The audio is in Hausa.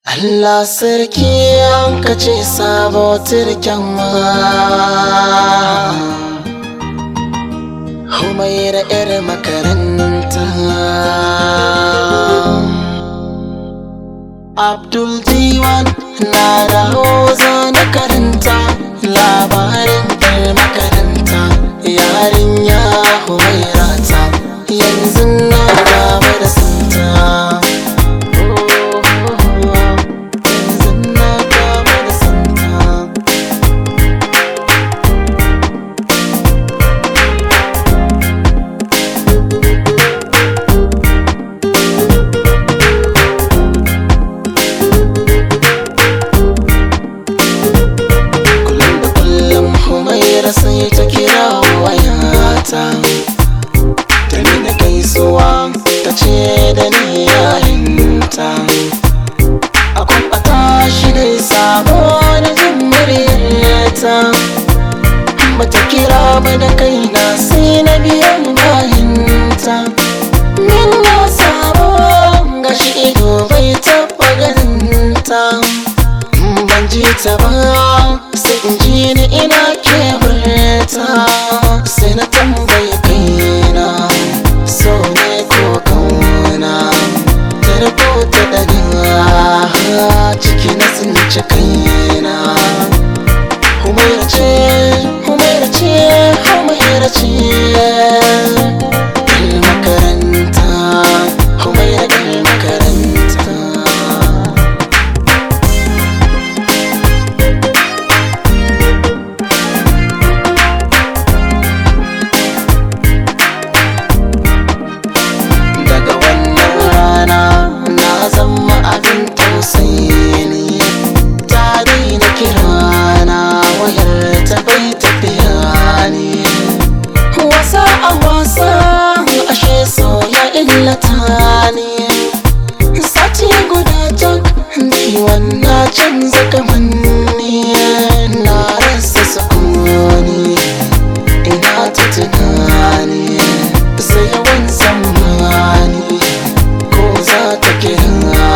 Allah sarki an kace sabo turken ma Humaira 'yar makaranta Abdul Diwan na raho na karanta labarin 'yar makaranta yarinya Humaira ta yanzu na gaba da santa yanzu na gaba da santa kullum da kullum humaira sai ta kira wayata ta nuna gaisuwa ta ce da ni yarinta a kwamfata shi dai sabo na jin muryarta bata kira ba da kaina sai na biyan bayanta min na sabo gashi ido bai taɓa ganinta ban ji ta ba sai in ji ni ina kewarta sai na tambaye kaina so ne ko kauna ta rubuta daga ciki na tsinci kaina humaira ce humaira ce humaira ce Yar makaranta humaira yar makaranta daga wannan rana na zama abin tausayi ne ta daina kirana wayar ta bai tafiya ne wasa a wasa ashe so ya illata ne sati guda tak ciwon na canza kamanni na rasa sukuni ina ta tunani sai yawan zamani ko za ta kira